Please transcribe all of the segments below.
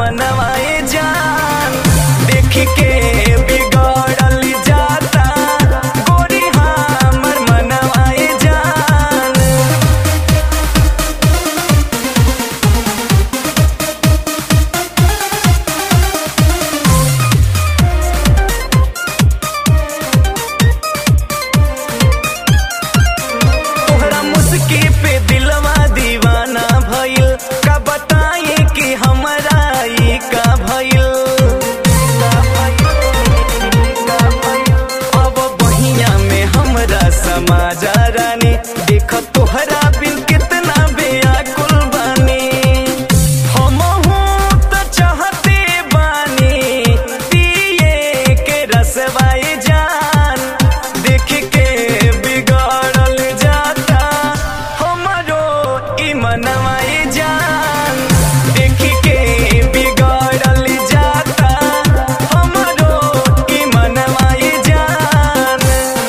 मनवाए जान देख के बिगड़ल जाता गोरी हमर मनवाए जान तोहरा मुस्की पे दिलवा दीवाना भइल का बताए कि हमरा ई का भइल अब बहिया में हमरा समाजा रानी देख तोहरा बिन कितना बेअकुल बानी हमहू त चाहते बानी पिए के रसवाई जान देख के बिगड़ल जाता हमरो ई मनवाई जान देख के बिगड़ल जाता हमरो ई मनवाई जान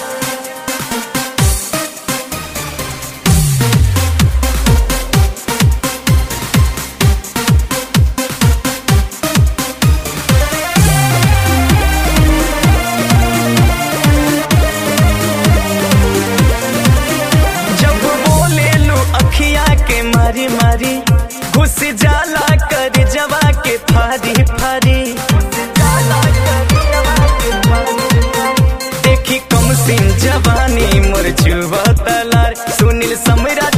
जब बोले लो अखिया के मारी मारी घुस जाला कर जवा के फारी फारी देखी कम सिन जवानी मोर जुवा तलार सुनील समरा